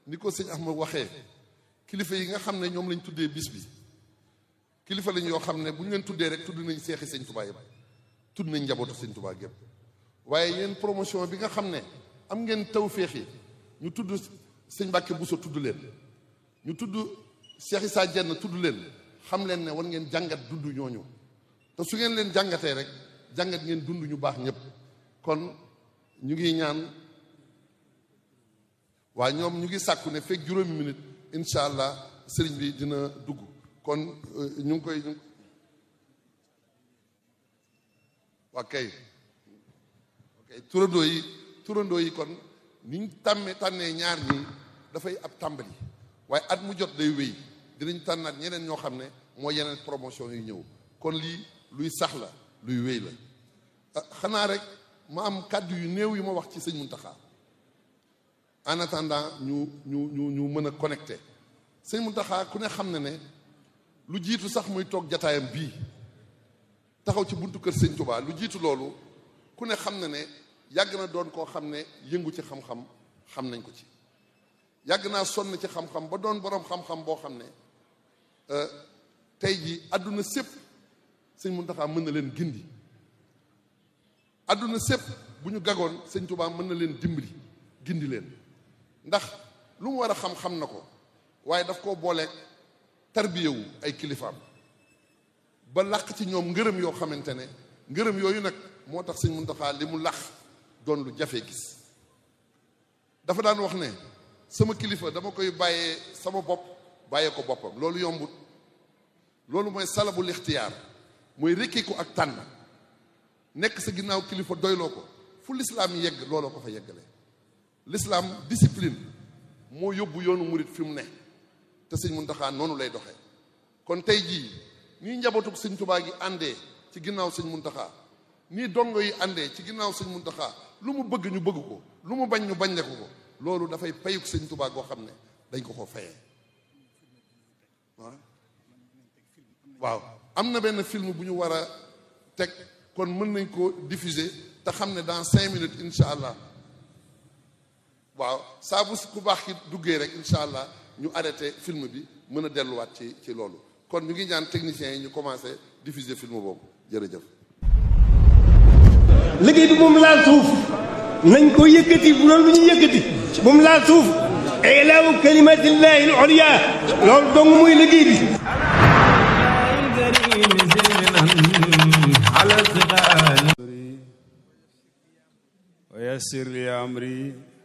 ni ko sëñ Ahmad waxee kilifa yi nga xam ne ñoom lañ tuddee bis bi kilifa lañ yoo xam ne bu ñu leen tuddee rek tudd nañ seexi sëñ Tuubaa yëpp tudd nañ njabootu sëñ Tuubaa gépp waaye yéen promotion bi nga xam ne am ngeen tawféex yi ñu tudd sëñ Mbàkke Buso tudd leen ñu tudd Cheikh Issa Diène tudd leen xam leen ne war ngeen jàngat dund ñooñu te su ngeen leen jàngatee rek jàngat ngeen dund ñu baax ñëpp kon ñu ngi ñaan waa ñoom ñu ngi sàkku ne fekk juróomi minute incha allah sëriñ bi dina dugg kon ñu ngi koy waa kay ok turandoo yi turandoo yi kon ni ñu tàmmee tànnee ñaar ñii dafay ab tàmbali waaye at mu jot day wéy dinañ tànnaat ñeneen ñoo xam ne moo yeneen promotion yu ñëw kon lii luy sax la luy wéy la xanaa rek ma am kàddu yu néew yu ma wax ci sëñ Muntaxa en attendant ñu ñu ñu ñu mën a connecté sëñ Muntaxa ku ne xam ne ne lu jiitu sax muy toog jataayam bii taxaw ci buntu kër sëñ Tuubaa lu jiitu loolu ku ne xam ne ne yàgg na doon koo xam ne yëngu ci xam-xam xam nañ ko ci yàgg naa sonn ci xam-xam ba doon boroom xam-xam boo xam ne tey ji àdduna sépp sëñ Muntaxa mën na leen gindi àdduna sépp bu ñu gagoon sëñ Tuubaa mën na leen dimbali gindi leen ndax lu mu war a xam-xam na ko waaye daf koo booleeg tarbiyewu ay kilifaam ba làq ci ñoom ngërëm yoo xamante ne ngërëm yooyu nag moo tax sëñ Muntaxa li mu làq doon lu jafe gis dafa daan wax ne sama kilifa dama koy bàyyee sama bopp bàyyee ko boppam loolu yombut loolu mooy salabul ixtiyaar mooy rekki ko ak tànn nekk sa ginnaaw kilifa doyloo ko fu lislaam yegg looloo ko fa yeggale lislaam discipline moo yóbbu yoonu murit fi mu ne te sëñ Muntaxa noonu lay doxee kon tey jii nii njabootug sëñ Tubaa gi àndee ci ginnaaw sëñ Muntaxa nii dongo yi àndee ci ginnaaw sëñ Muntaxa lu mu bëgg ñu bëgg ko lu mu bañ ñu bañ ko ko loolu dafay payuk sëñ Tubaa goo xam ne dañ ko ko fayee waaw am na benn film bu ñu war a teg kon mën nañ ko diffuser te xam ne dans cinq minutes incha allah waaw saa bu ku baax ki duggee rek incha allah ñu arrêté film bi mën a delluwaat ci ci loolu kon ñu ngi ñaan techniciens yi ñu commencé diffuser film boobu jërëjëf. liggéey bi moom laal suuf nañ ko yëkkati bu doon lu ñu yëkkati moom laal suuf ilaawu kalimatillahi al-ulya loolu dong muy liggéey bi. ويسر لي أمري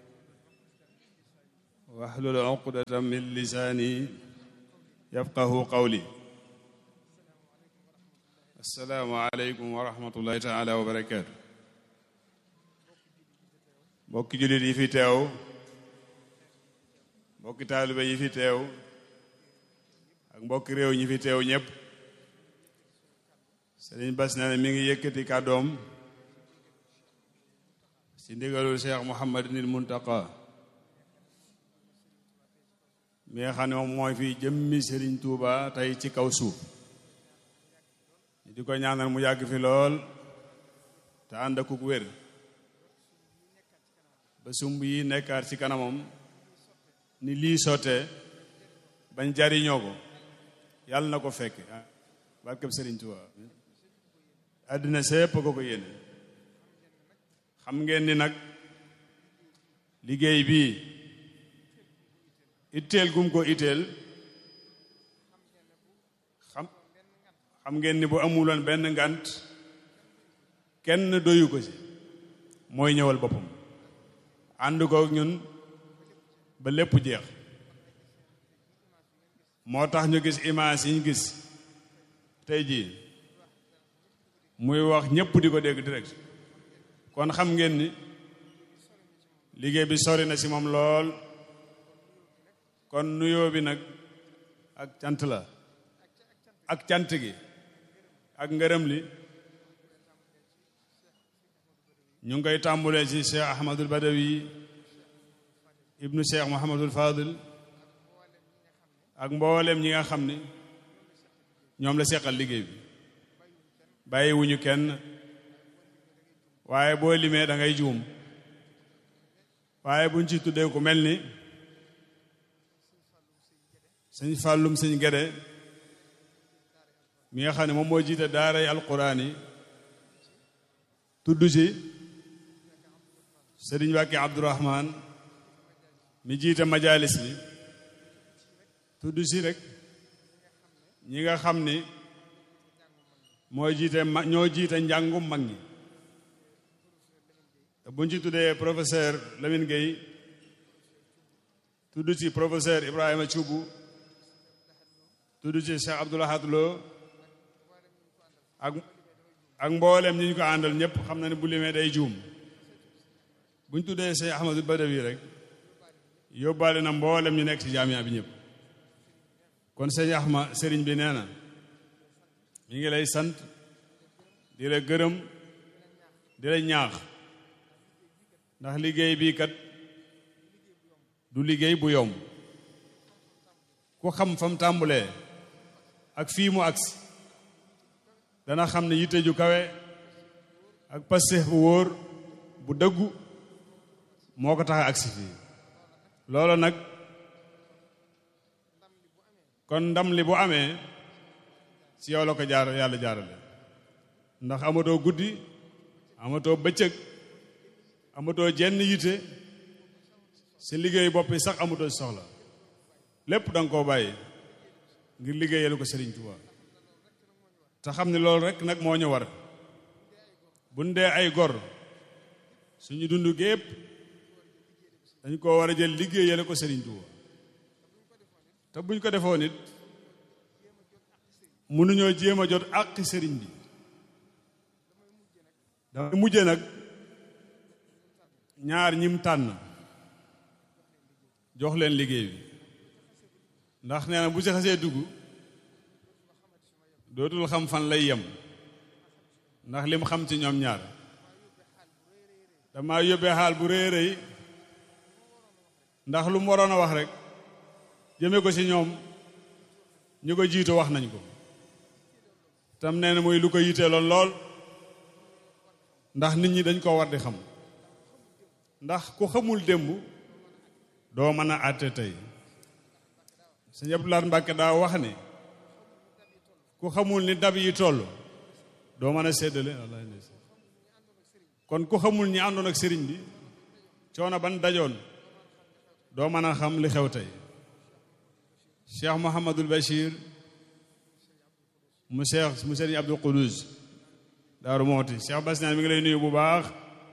واحلل عقدة من لساني يفقه قولي السلام عليكم ورحمة الله تعالى وبركاته mbokki jullit yi fi teew mbokki taalibe yi fi teew ak mbokki réew ñi fi teew ñépp Sëriñ Bass nee na mi ngi yëkkati kàddoom ci ndigalul Cheikh Mouhamadinil Muntaqa mi nga xam ne moom mooy fi jëmmi Sëriñ Tuuba tey ci kaw suuf di ko ñaanal mu yàgg fi lool te ànd akuk wér ba sumb yi nekkaat ci kanamam ni lii sottee bañ jariñoo ko yàlla na ko fekk barkeb Sëriñ Tuuba àddina sépp ko ko yéene xam ngeen ni nag liggéey bii itteel gum ko itteel xam xam ngeen ni bu amuloon benn ngant kenn doyu ko ci mooy ñëwal boppam ànd ko ñun ba lépp jeex moo tax ñu gis image yi ñu gis tey jii muy wax ñépp di ko dégg direct kon xam ngeen ni liggéey bi sori na ci moom lool kon nuyoo bi nag ak cant la ak cant gi ak ngërëm li ñu ngi koy tàmbulee ci Cheikh Ahmadul Badawi ibnu Cheikh Mouhamadul Fadil ak mboolem ñi nga xam ni ñoom la seqal liggéey bi bàyyiwuñu kenn waaye boo limee da ngay juum waaye buñ ci tuddee ku mel ni sëñ fàllum sëñ gede mi nga xam ne moom moo jiite daaray alquran yi tudd ci sëriñ Mbàkke Abdourahman mi jiite majalis bi tudd ci rek ñi nga xam ni mooy jiite ma ñoo jiite njàngum mag ñi te buñ ci tuddee professeur Lamine Gueye tudd ci professeur Ibrahima Thioub tudd ci Cheikh Abdoulahad Lo ak ak mboolem ñi ñu ko àndal ñëpp xam na ne bu limee day juum buñ tuddee Cheikh Ahmadou Badawi rek yóbbaale na mboolem ñu nekk ci jaamia bi ñëpp kon sëñ Ahma sëriñ bi nee na mi ngi lay sant di la gërëm di la ñaax ndax liggéey bii kat du liggéey bu yomb ku xam fam tàmbulee ak fii mu agsi dana xam ne yitte ju kawe ak pasteef bu wóor bu dëggu moo ko tax a agsi fii loolu nag kon ndam li bu amee ci yow la ko jaar yàlla jaarale ndax amatoo guddi amatoo bëccëg amatoo jenn yitte si liggéey bopp yi sax amatoo si soxla lépp da nga koo bàyyi ngir liggéeyal ko Serigne Touba te xam ne loolu rek nag moo ñu war bu ñu dee ay gor suñu dund gépp dañ koo war a jël liggéeyal ko Serigne Touba te buñ ko defoo nit mënuñoo jéem a jot àqi sëriñ bi damay mujje nag ñaar ñim tànn jox leen liggéey bi ndax nee na bu ci xasee dugg dootul xam fan lay yem ndax lim xam ci ñoom ñaar dama yóbbee xaal bu rëy rëy ndax lu mu waroon a wax rek jëme ko ci ñoom ñu ko jiitu wax nañ ko tam nee na muy lu ko yiteeloon lool ndax nit ñi dañ ko war di xam ndax ku xamul démb doo mën a àtte tey sëñ Abdoulaye Mbàkke daa wax ni ku xamul ni dab yi toll doo mën a séddale wallaay ndeysaan kon ku xamul ñi àndoon ak sëriñ bi coono ban dajoon doo mën a xam li xew tey Cheikh Mouhamadul Bachir mu Cheikh mu sëriñ Abdul Qudus Daaru Mooti Cheikh Bass mi ngi lay nuyu bu baax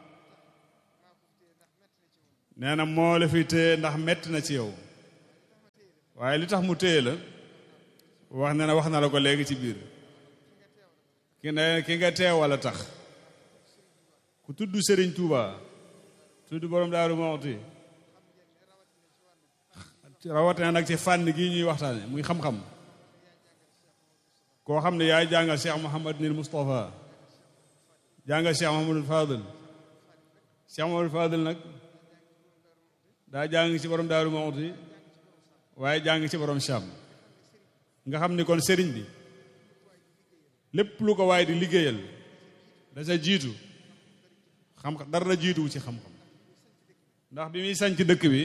nee na moo la fi téye ndax metti na ci yow waaye li tax mu téye la wax na ne wax na la ko léegi ci biir ki ne ki nga teewal a tax ku tudd Serigne Touba tudd borom Daaru Mooti rawatina nag ci fànn gii ñuy waxtaane muy xam-xam koo xam ne yaay jàngal Cheikh Mouhamad nil Moustapha jàngal Cheikh Mouhamadul Fadil Cheikh Mouhamadul Fadil nag daa jàng ci borom Daaru Mooti waaye jàng ci borom Cham nga xam ni kon sëriñ bi lépp lu ko waaye di liggéeyal da sa jiitu xam dara jiituwu ci xam-xam ndax bi muy sañc dëkk bi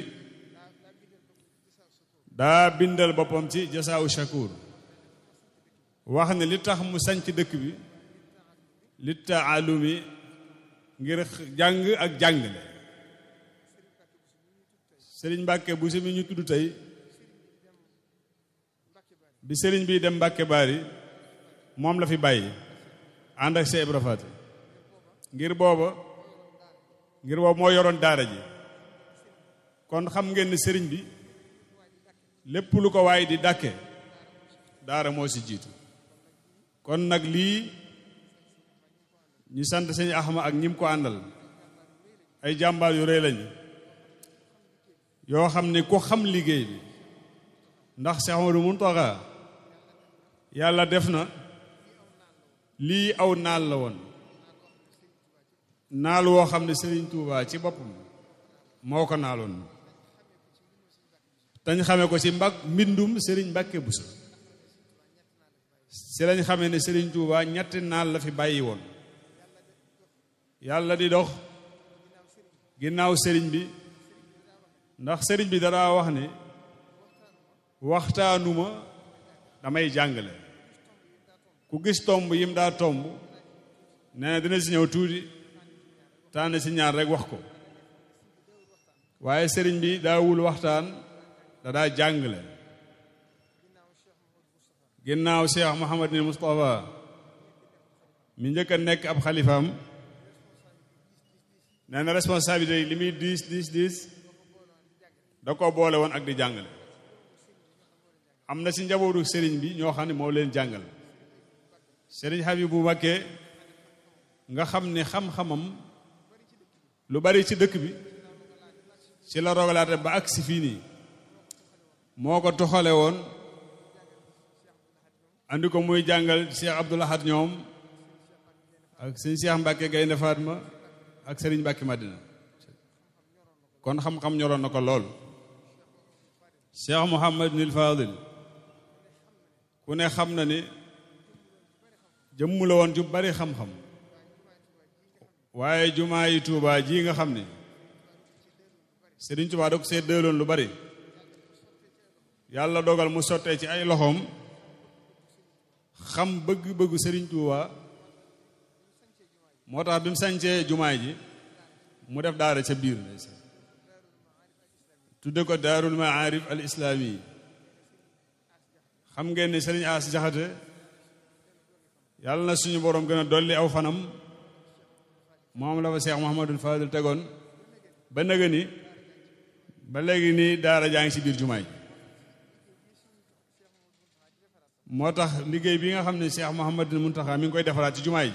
daa bindal boppam ci jasaawu shakur wax ne li tax mu sañc dëkk bi li taalumi ngir jàng ak jàngale sëriñ Mbàkke bu si mi ñu tudd tey bi sëriñ bi dem Mbàkke Baari moom la fi bàyyi ànd ak Cheikh Ibra Faty ngir booba ngir booba moo yoroon daara ji kon xam ngeen ne sëriñ bi lépp lu ko waay di dàkke daara moo si jiitu kon nag lii ñu sant sëñ Axma ak ñim ko àndal ay jàmbaar yu rëy lañu yoo xam ne ku xam liggéey bi ndax Cheikh Amadou Mountakha yàlla def na lii aw naal la woon naal woo xam ne Serigne Touba ci boppam moo ko naaloon dañ xamee ko ci mbag mbindum Serigne Mbacke Bousso ci lañ xamee ne Serigne Touba ñetti naal la fi bàyyi woon yàlla di dox ginnaaw Serigne bi ndax Serigne bi dara wax ne waxtaanuma damay jàngale ku gis tomb yim daa tomb nee na dina si ñëw tuuti tànn si ñaar rek wax ko waaye sëriñ bi daawul waxtaan da daa jàngale ginnaaw Cheikh Mouhamad ni Moustapha mi njëkk a nekk ab xalifaam nee na responsabilité yi li muy diis diis diis da ko boole woon ak di jàngale am na si njabootu sëriñ bi ñoo xam ne moo leen jàngal sëriñ Habibu Mbakke nga xam ne xam-xamam lu bari ci dëkk bi ci la rogalaate ba ak si fii nii moo ko toxale woon andi ko muy jàngal Cheikh Abdoul Ahad ñoom ak sëñ Cheikh Mbacke Gaynde Fatma ak sëriñ Mbacke Madina kon xam-xam ñoroon na ko lool Cheikh Mouhamad nil Fadil ku ne xam na ni jëmm la woon ju bari xam-xam waaye jumaa yi Tuubaa ji nga xam ni Sëriñ Tuubaa da ko see dëloon lu bari yàlla dogal mu sottee ci ay loxoom xam bëgg-bëggu Sëriñ Tuubaa moo tax bi mu sañcee jumaay ji mu def daara ca biir tudde ko daarul maarif al islaami xam ngeen ni Sëriñ As Jaxate yàlla na suñu boroom gën a dolli aw fanam moom la fa Cheikh Mouhamadul Fadil tegoon ba nëga ni ba léegi nii daara jaa ngi ci biir jumaay moo tax liggéey bi nga xam ne Cheikh Mouhamadul Muntaxa mi ngi koy defaraat ci jumaay ji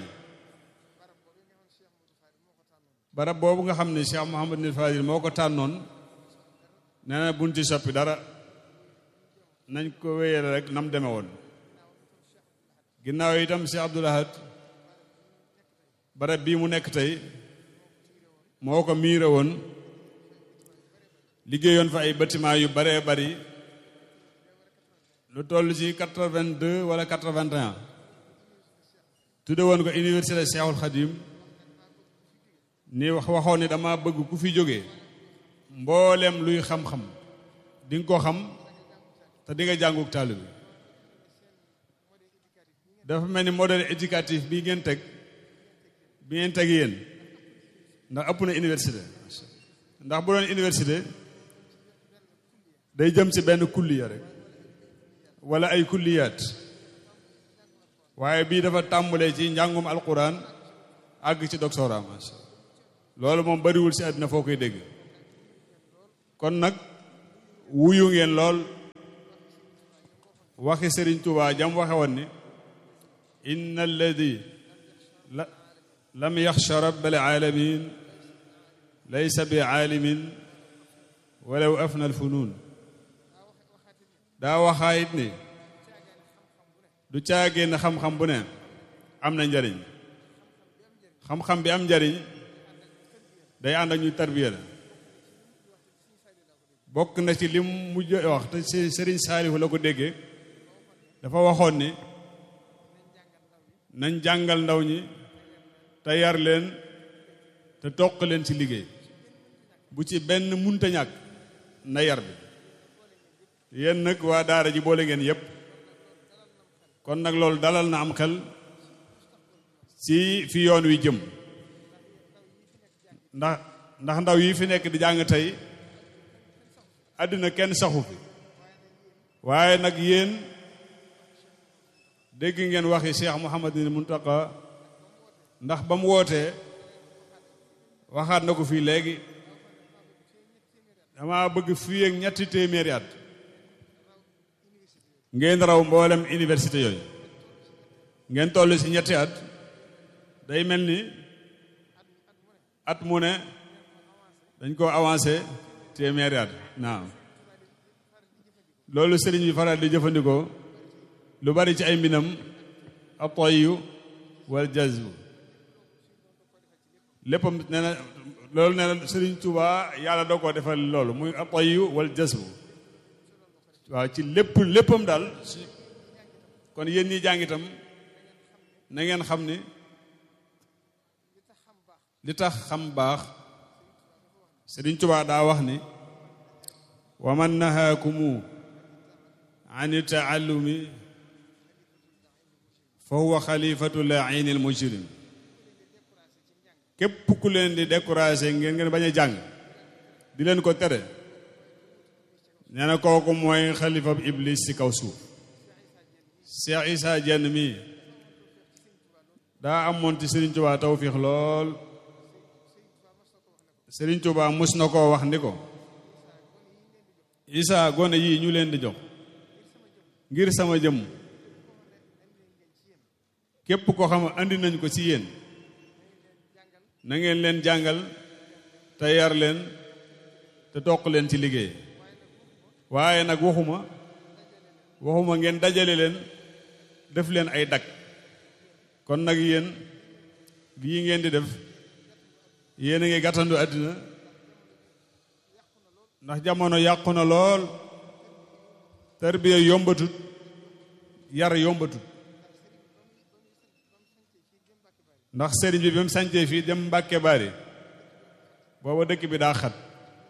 barab boobu nga xam ne Cheikh Mouhamadul Fadil moo ko tànnoon nee na buñ ci soppi dara nañ ko wéyale rek nam deme woon ginnaaw itam Cheikh Abdoul Ahad barab bii mu nekk tey moo ko miire woon liggéeyoon fa ay bâtiment yu baree bari lu toll ci quatre-vingt-deux wala quatre-vingt-un tudde woon ko université Cheikhul Khadim ni wax waxoon ni dama bëgg ku fi jógee mboolem luy xam-xam di nga ko xam te di nga jànguk taalibe bi dafa mel ni modèle éducatif bi ngeen teg bi ngeen teg yéen ndax ëpp na université ndax bu doon université day jëm ci benn kulliya rek wala ay kulliyaat waaye bii dafa tàmbalee ci njàngum alquran àgg ci doctorat masha loolu moom bariwul ci àddina foo koy dégg kon nag wuyu ngeen lool waxi Sëriñ Tuubaa jam waxe woon ni inna alladi lam yaxsha rabbal alamin laysa bi aalimin walaw afna alfunuun daa waxaayit ni du caagéen xam-xam bu ne am na njariñ xam-xam bi am njariñ day ànd ak ñu tarbiya la bokk na ci lim mujj wax te Sëriñ Saalihu la ko déggee dafa waxoon ni nañ jàngal ndaw ñi te yar leen te toq leen ci liggéey bu ci benn munta ñàkk na yar bi yéen nag waa daara ji boole ngeen yépp kon nag loolu dalal na am xel ci fi yoon wi jëm ndax ndax ndaw yi fi nekk di jàng tey àddina kenn saxu fi waaye nag yéen dégg ngeen waxi Cheikh Mouhamadul Muntaqa ndax ba mu wootee waxaat na ko fii léegi dama bëgg fii ak ñetti téeméeri at ngeen raw mboolem université yooyu ngeen toll ci ñetti at day mel ni at mu ne dañ ko avancé téeméeri at naam loolu sëriñ bi faral di jëfandikoo lu bari ci ay mbinam atoyu wal jazbu léppam nee na loolu nee na sëriñ Tuubaa yàlla doo ko defal loolu muy atoyu wal jazbu waaw ci lépp léppam daal kon yéen ñi jàng itam na ngeen xam ni li tax xam baax sëriñ Tuubaa daa wax ni wa man nahaakumu an taallumi fa huwa xalifatu laini al mujrim képp ku leen di découragé ngeen ngeen bañ a jàng di leen ko tere nee na kooku mooy xalifa iblis ci kaw suuf Cheikh Issa Diène mii daa amoon ci Serigne Touba tawfiix lool Serigne Touba mus na koo wax ni ko Issa gone yii ñu leen di jox ngir sama jëm képp koo xam andi nañ ko ci yéen na ngeen leen jàngal te yar leen te toq leen ci liggéey waaye nag waxuma waxuma ngeen dajale leen def leen ay dag kon nag yéen lii ngeen di def yéen a ngi gàttandu àddina ndax jamono yàqu na lool tarbiya yombatut yar yombatut ndax sëriñ bi ba mu sañcee fii dem Mbàkke Bari booba dëkk bi daa xat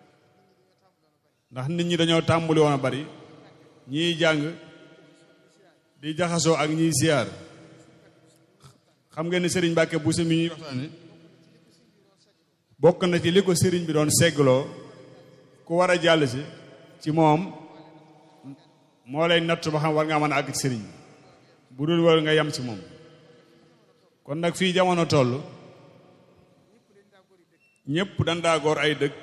ndax nit ñi dañoo tàmbuli woon a bari ñiy jàng di jaxasoo ak ñiy siyaar xam ngeen ne sëriñ Mbàkke bu mi ñuy waxtaane bokk na ci li ko sëriñ bi doon seggloo ku war a jàll si ci moom moo lay natt ba xam war ngaa mën a àgg ci sëriñ bi bu dul war nga yem ci moom kon nag fii jamono toll ñépp dañ daa góor ay dëkk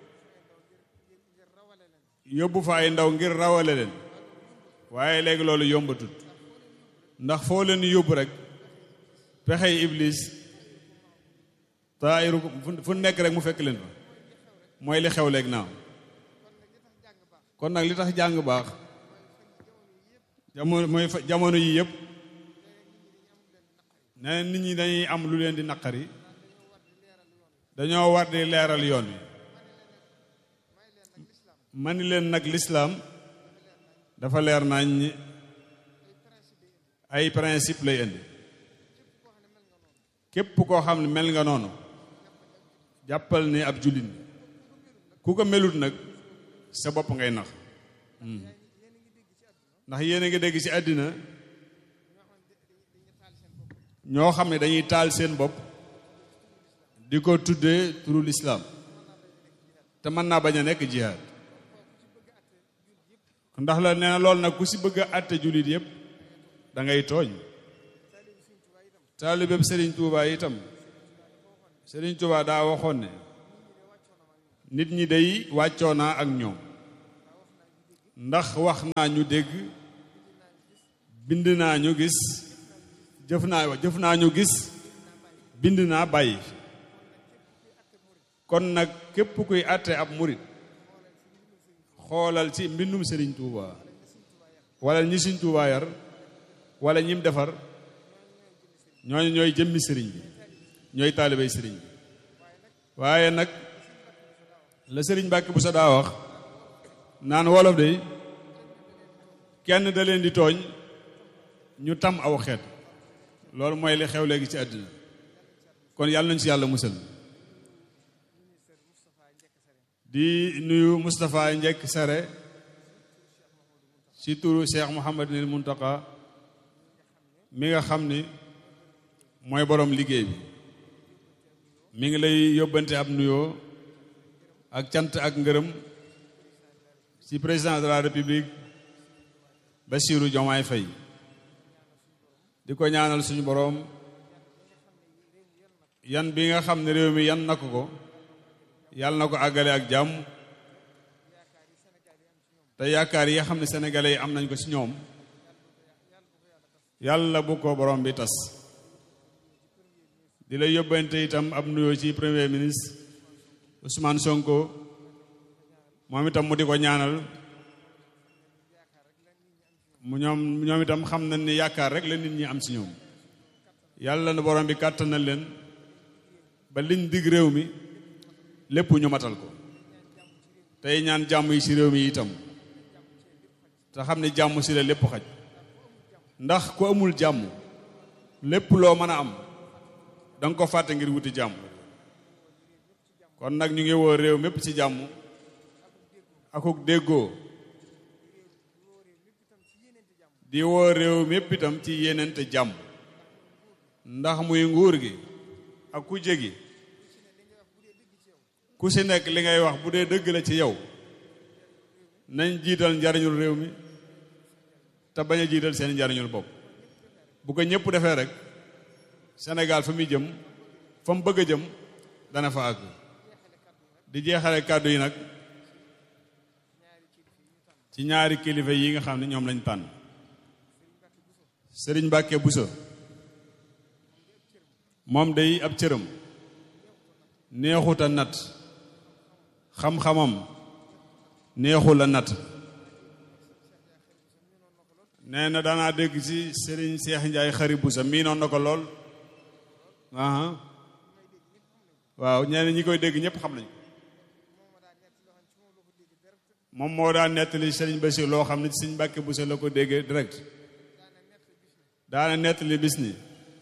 yóbbu fa ay ndaw ngir rawale leen waaye léegi loolu yombatut ndax foo leen yóbbu rek pexey iblis taayiru fu nekk rek mu fekk leen fa mooy li xew léegi naaw kon nag li tax jàng baax jamono mooy jamono yi yëpp nee nit ñi dañuy am lu leen di naqari dañoo war di leeral yoon wi ma ni leen nag lislaam dafa leer nañ ñi ay principe lay indi képp koo xam ne mel nga noonu jàppal ni ab jullit ku ko melut nag sa bopp ngay nax ndax yéen a ngi dégg ci àddina ñoo xam ne dañuy taal seen bopp di ko tuddee turu lislaam te mën naa bañ a nekk jihaad ndax la nee na loolu nag ku si bëgg a àtte jullit yépp da ngay tooñ taalibeeb Serigne Touba itam Serigne Touba daa waxoon ne nit ñi day wàccoo naa ak ñoom ndax wax naa ñu dégg bind naa ñu gis jëf naa jëf naa ñu gis bind naa bàyyi kon nag képp kuy àtte ab murit xoolal ci mbindum Serigne Touba wala ñi Serigne Touba yar wala ñim defar ñooñu ñooy jëmmi sëriñ bi ñooy taalibey sëriñ bi waaye nag la sëriñ Mbàkke bu sa daa wax naan wolof de kenn da leen di tooñ ñu tam aw xeet loolu mooy li xew léegi ci àddina kon yàlla nañu ci yàlla musal di nuyu Moustapha Njekk Sare ci turu Cheikh Mouhamadinil Muntaka mi nga xam ni mooy borom liggéey bi mi ngi lay yóbbante ab nuyoo ak cant ak ngërëm ci président de la république Bassirou Diomaye Faye di ko ñaanal suñu borom yan bi nga xam ne réew mi yan na ko ko yàlla na ko àggale ak jàmm te yaakaar yi nga xam ne sénégalais yi am nañ ko ci ñoom yàlla bu ko borom bi tas di lay yóbbante itam ab nuyoo ci premier ministre Ousmane Sonko moom itam mu di ko ñaanal mu ñoom ñoom itam xam nañ ni yaakaar rek la nit ñi am ci ñoom yàlla na borom bi kàttanal leen ba liñ dig réew mi lépp ñu matal ko tey ñaan jàmm yi ci réew mi itam te xam ne jàmm ci la lépp xaj ndax ku amul jàmm lépp loo mën a am danga ko fàtte ngir wuti jàmm kon nag ñu ngi woo réew mépp ci jàmm akuk déggoo di woo réew mépp itam ci yenente jàmm ndax muy nguur gi ak ku jégi ku si nekk li ngay wax bu dee dëgg la ci yow nañ jiital njariñul réew mi te bañ a jiital seen njariñul bopp bu ko ñëpp defee rek Sénégal fa muy jëm fa mu bëgg a jëm dana fa àgg di jeexale kàddu yi nag ci ñaari kilifa yi nga xam ne ñoom lañ tànn Sëriñ Mbàkke Buso moom day ab cëram neexut a nat xam-xamam neexul a nat nee na daanaa dégg ci Sëriñ Seex Njaay xari Buso miinoon na ko lool aha waaw ñeneen ñi koy dégg ñëpp xam nañ moom moo daan nettali Sëriñ Basiir loo xam ne ci Sëriñ Mbàkke Buso la ko déggee direct daana nettali bis ni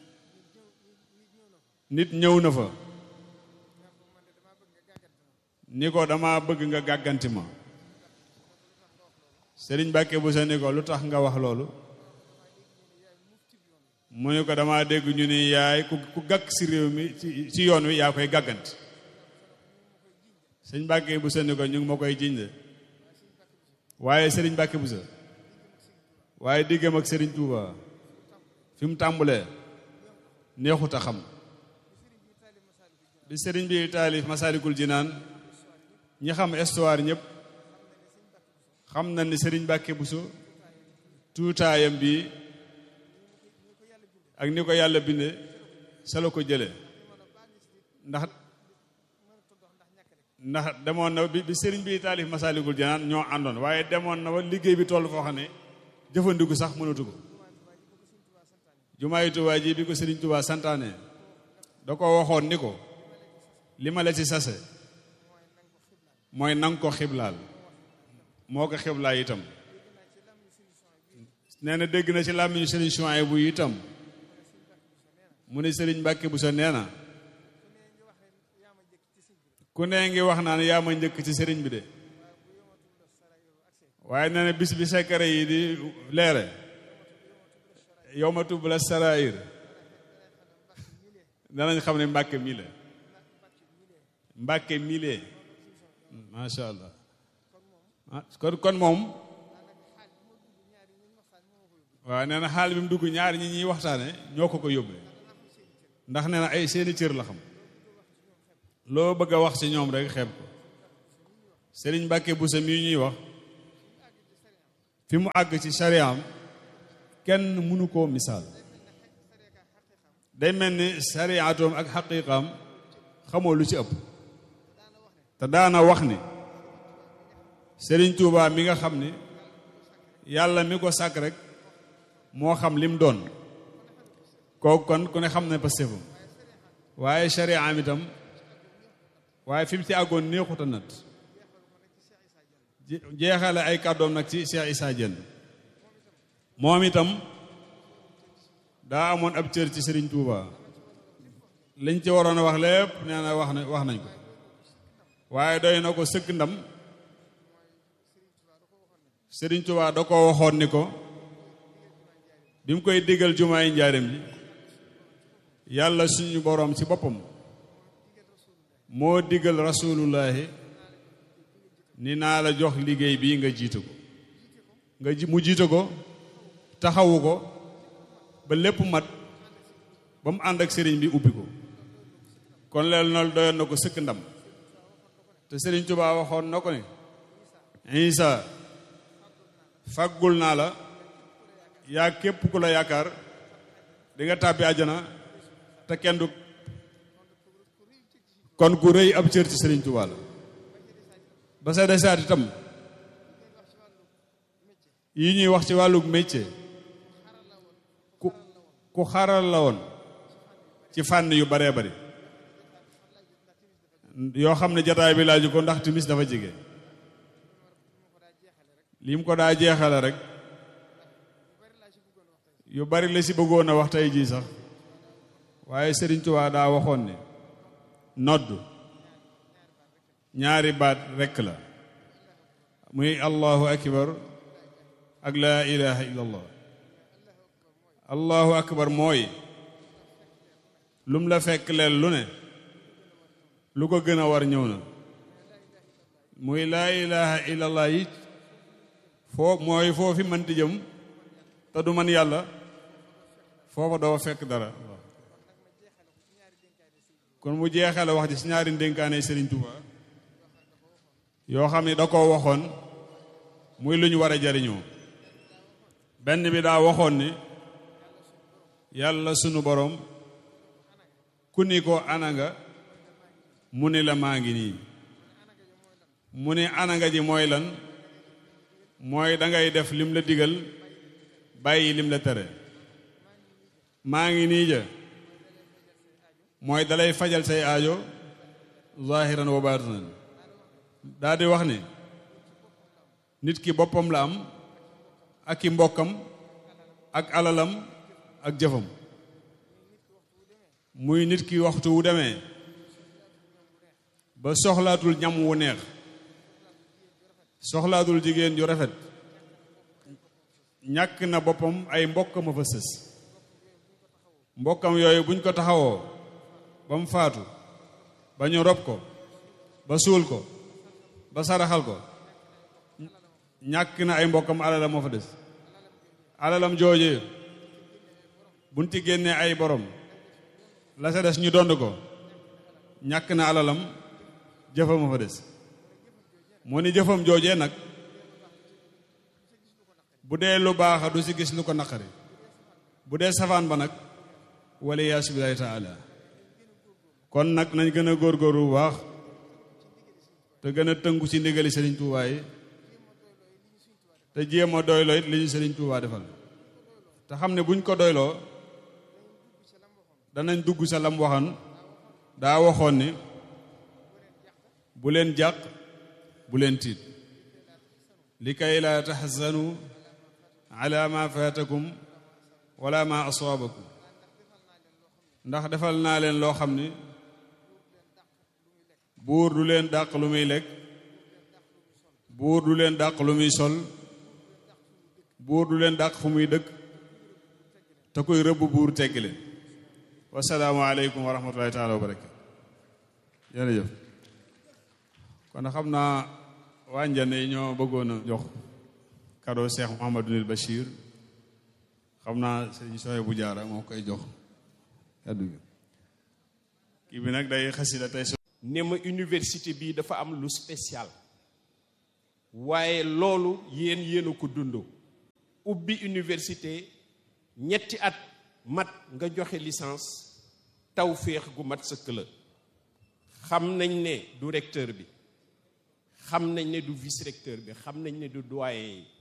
nit ñëw na fa ni ko dama bëgg nga gàgganti ma Sëriñ Mbàkke Buso ni ko lu tax nga wax loolu mu ni ko dama dégg ñu ni yaay ku ku gàkk ci réew mi ci ci yoon wi yaa koy gàgganti Sëriñ Mbàkke Buso ni ko ñu ngi ma koy jiñ de waaye Sëriñ Mbàkke Buso waaye diggam ak Sëriñ Tuuba fi mu tàmbulee neexut a xam bi sëriñ bi taalif Masaalikul Jinaan ñi xam histoire ñëpp xam na ni sëriñ Mbàkke Buso tuutaayam bi ak ni ko yàlla binde sa la ko jële ndax ndax demoon na bi bi sëriñ bi taalif Masaalikul Jinaan ñoo àndoon waaye demoon na ba liggéey bi toll foo xam ne jëfandiku sax mënatu ko jumaayu Tuubaa ji bi ko sëriñ Tuubaa santaane da ko waxoon ni ko li ma la ci sase mooy nang ko xiblaal moo ko xiblaal itam nee na dégg na ci làmmiñu sëriñ Suwaybu bu itam mu ne sëriñ Mbàkke Buso nee na ku nee ngi wax naan yaa ma njëkk ci sëriñ bi de waaye nee na bis bi sekkare yi di leere yow ma tubb la sarair danañ xam ne Mbàkke mii la Mbàkke mile macha allah kon kon moom waaw nee na xaal bi mu dugg ñaari ñi ñuy waxtaane ñoo ko ko yóbbee ndax nee na ay seeni cër la xam loo bëgg a wax ci ñoom rek xeeb ko Sëriñ Mbàkke Buso mii ñuy wax fi mu àgg ci sariyaam kenn mënu koo misaal day mel ni sariyaatoom ak xaqiiqaam xamoo lu ci ëpp te daana wax ni Sëriñ Tuubaa mi nga xam ni yàlla mi ko sàkk rek moo xam lim doon kooku kon ku ne xam ne pastéefam waaye sariyaam itam waaye fi mu ci àggoon neexut a nat jeexale ay kàddoom nag ci Cheikh Issa Diène moom itam daa amoon ab cër ci Sëriñ Tuubaa liñ ci waroon a wax lépp nee na wax na wax nañ ko waaye doy na ko sëkk ndam Sëriñ Tuubaa da ko waxoon ni ko bi mu koy diggal jumaay njaareem ji yàlla suñu boroom ci boppam moo diggal rasulullahi ni naa la jox liggéey bii nga jiite ko nga ji mu jiite ko taxawu ko ba lépp mat ba mu ànd ak sëriñ bi ubbi ko kon leel na doyoon na ko sëkk ndam te sëriñ Tuubaa waxoon na ko ne Isa faggul naa la yaa képp ku la yaakaar di nga tàbbi àjjana te kenn du kon ku rëy ab cër ci sëriñ Tuubaa la ba sa desaat itam yi ñuy wax ci wàllu métier ku ku xaral la woon ci fànn yu baree bari yoo xam ne jataay bi laaju ko ndax timis dafa jege li mu ko daa jeexale rek yu bari la si bëggoon a wax tey jii sax waaye Sëriñ Tuubaa daa waxoon ne nodd ñaari baat rekk la muy allahu akbar ak laa ilaha illa allah allahu akbar mooy lum la fekk leel lu ne lu ko gën a war ñëw na muy laa ilaha illallah yi foo mooy foofi mënti jëm te du man yàlla foofa doo fekk dara kon mu jeexale wax ji si ñaari ndénkaane Serigne Touba yoo xam ne da koo waxoon muy lu ñu war a jariñoo benn bi daa waxoon ni yàlla sunu borom ku ni ko ana nga mu ni la maa ngi nii mu ni ana nga ji mooy lan mooy dangay def lim la digal bàyyi lim la tere maa ngi nii ja mooy dalay fajal say aajo zahiran wa batinan daa di wax ni nit ki boppam la am ak i mbokkam ak alalam ak jëfam muy nit ki waxtu wu demee ba soxlaatul ñam wu neex soxlaatul jigéen ju rafet ñàkk na boppam ay mbokkam a fa sës mbokkam yooyu buñ ko taxawoo ba mu faatu ba ñu rob ko ba suul ko ba saraxal ko ñàkk na ay mbokkam alalam moo fa des alalam joojee buñ ci génnee ay borom la sa des ñu dond ko ñàkk na alalam jëfam moo fa des moo ni jëfam joojee nag bu dee lu baax du si gis lu ko naqari bu dee safaan ba nag wala yaasu billahi taala kon nag nañ gën a góorgóorlu bu baax te gën a tënku ci ndigali Sëriñ Tuubaa yi te jéem a doyloo it li ñu Sëriñ Tuubaa defal te xam ne buñ ko doyloo danañ dugg sa lam waxan daa waxoon ni bu leen jàq bu leen tiit li kay laa taxzanu ala ma faatakum wala ma asaabakum ndax defal naa leen loo xam ni buur du leen dàq lu muy lekk buur du leen dàq lu muy sol buur du leen dàq fu muy dëkk te koy rëbb buur teggi leen wasalaamu aleykum wa rahmatullahi taala wa barakatu jërëjëf kon xam naa waa Njane yi ñoo bëggoon a jox cadeau Cheikh Mouhamadou Bachir xam naa sëñ Soye bu jaara moo koy jox kaddu gi kii bi nag day xasida tey ne ma université bii dafa am lu spécial waaye loolu yéen yéen a ko dund ubbi université ñetti at mat nga joxe licence taw féex gu mat sëkk la xam nañ ne du recteur bi xam nañ ne du vice recteur bi xam nañ ne du doyen yi